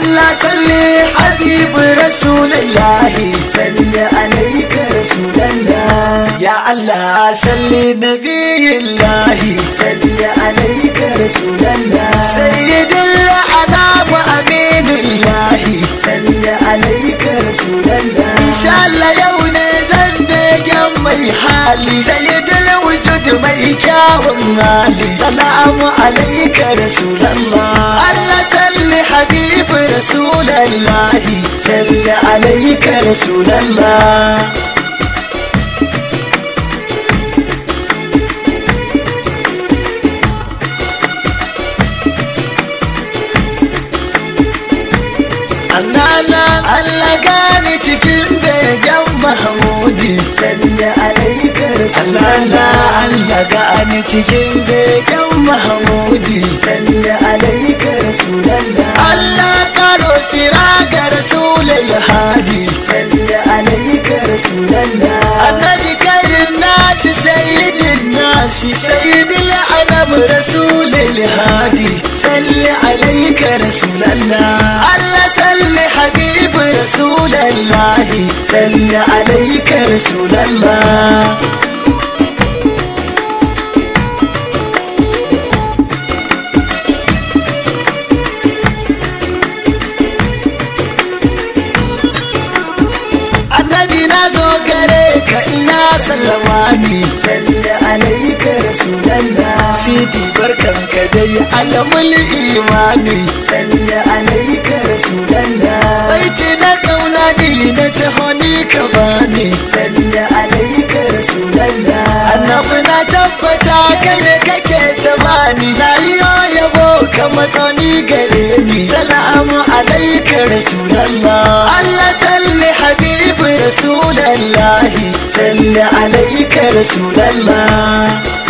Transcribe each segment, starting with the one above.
Allah salli habibu rasulullahi salli alaika rasulallah ya Allah salli nabiyillahi salli alaika rasulallah sayyidil anam aminullahi salli alaika rasulallah insha Allah yau ne zan begen mai hali sayyidul wujud mai kyawun hali salamu alaika rasulallah Allah salli habibu rasulallahi salli alaika rasulallah Allah Allah gani cikin begen Mahmudi salli alaika rasulallah Allah gani cikin begen Mahmudi salli alaika rasulallah Allah karo sira ga rasulul hadi salli alaika rasulallah annabi karin nasi sayyidin nasi sayyidil anam rasulul hadi salli alaika rasulallah Allah salli habib rasulallah salli alaika rasulallah annabi na zo gare ka ina sallama ni salli alaika rasulallah sidi barkan ka dai alamul imani salli alaika rasulallah baiti na kauna ni na taho ni ka bani salli alaika rasulallah annabi na tabbata kai ne kake ta bani na yi yabo ka matsani gare ni salamu alaika rasulallah Allah salli habibu rasulallahi salli alaika rasulallah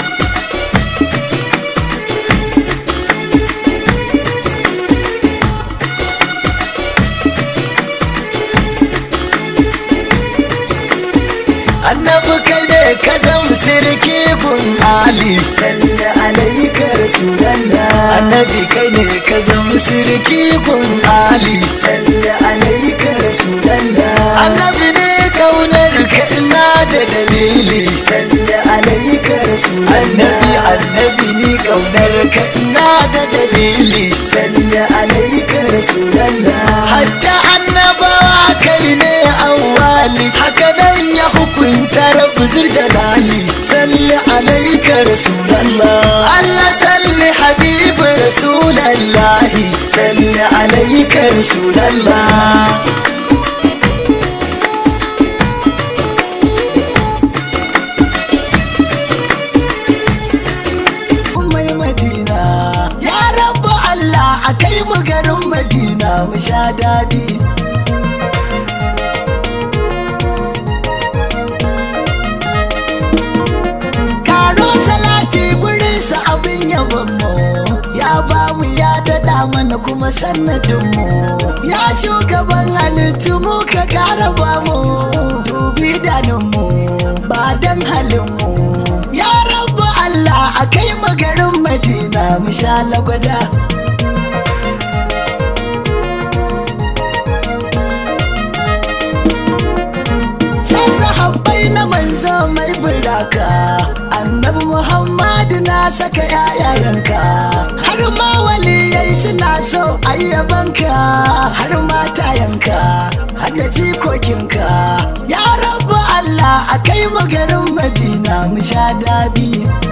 annabi kai ne ka zam sirki gun ali salli alaika rasulallah annabi kai ne ka zam sirki gun ali salli alaika rasulallah annabi ne kaunar ka ina da dalili salli alaika rasulallah annabi annabi ni kaunar ka ina da dalili salli alaika rasulallah hatta annabawa kai ne awwali haka nan ya hukunta rabu jalali salli alaika rasulallah Allah salli habibu rasulallahi salli alaika rasulallah mai madina ya rabu Allah a kai mu garin madina mu sha daɗi karo salati gurinsa abin yabonmu ya ba mu ya daɗa mana kuma sannadinmu ya shugaban halittu mu ka ƙara ba mu dubi daninmu ba don halinmu ya rabu Allah a kai mu garin madina mu sha lagwada sai sahabbai na manzo mai buraka annabi muhammadu na saka yayayenka har ma waliyai suna so ayyabanka har matayenka har da jikokinka ya rabu allah a kai mu garin madina mu sha daɗi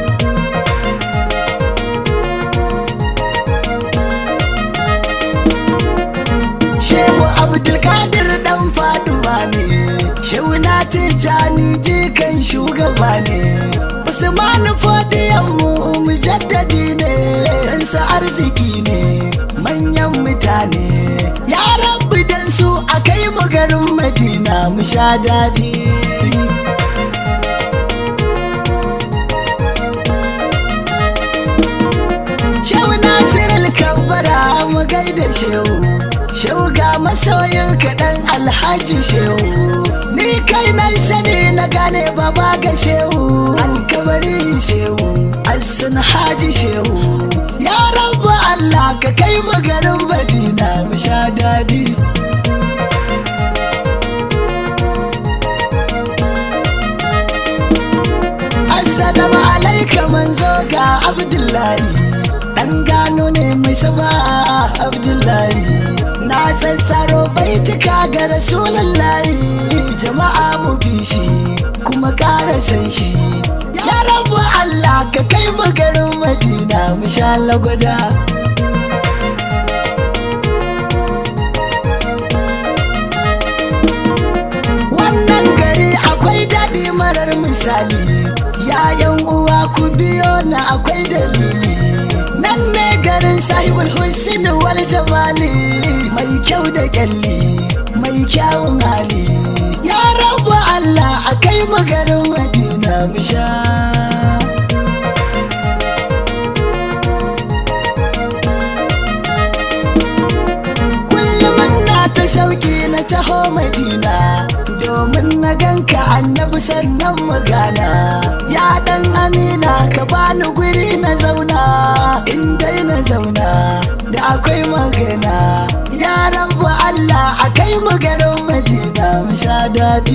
shehu abdulkadir dan faduwa ne shehu na tijjani jikan shugaba ne usman fodiyan mu mujaddadi ne sansa arziki ne manyan mutane ya rabbi dan su a kai mu garin madina mu sha daɗi shehu nasirul kabbara mu gaida shehu shehu ga masoyin kaɗan alhaji shehu ni kai na sani na gane baba ga shehu alkabari shehu assun haji shehu ya rabu allah ka kai mu garin madina mu sha daɗi abdullahi dan gano ne mai saba abdullahi na sassaro baituka ga rasulullahi jama'a mu bi shi kuma ƙara san shi ya rabu Allah ka kai mu garin madina mu sha lagwada wannan gari akwai daɗi marar misali yayan uwa ku biyo na akwai dalili nan ne garin sahibul hussein wal jamali mai kyau da kyalli mai kyawun hali ya rabu Allah a kai mu garin madina mu sha kullum na ta shauki na taho madina domin na ganka annabi sannan magana ya dan amina ka bani guri na zauna in dai na zauna da akwai magana ya rabu Allah a kai mu garin madina mu sha daɗi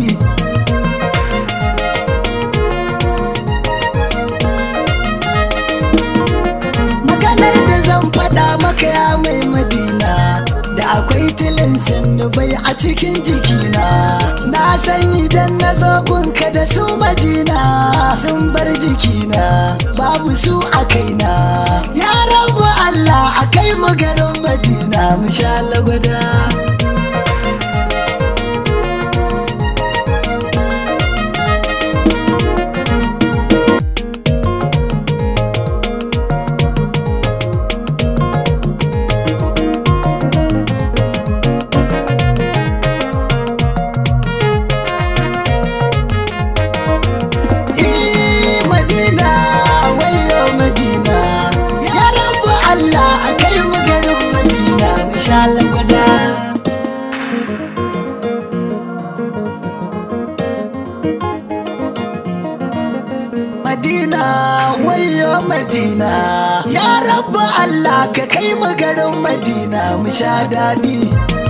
maganar da zan faɗa maka ya mai madina da akwai tilin bai a cikin jikina na san idan na zo gunka da su madina sun bar jikina babu su a kaina ya rabu Allah a kai mu garin madina mu sha lagwada Eh, Madina, wayo Madina, ya rabu Allah a kai mu garin Madina, mu sha lagwada. Madina, wayo Madina, ya rabu Allah ka kai mu garin Madina, mu sha daɗi.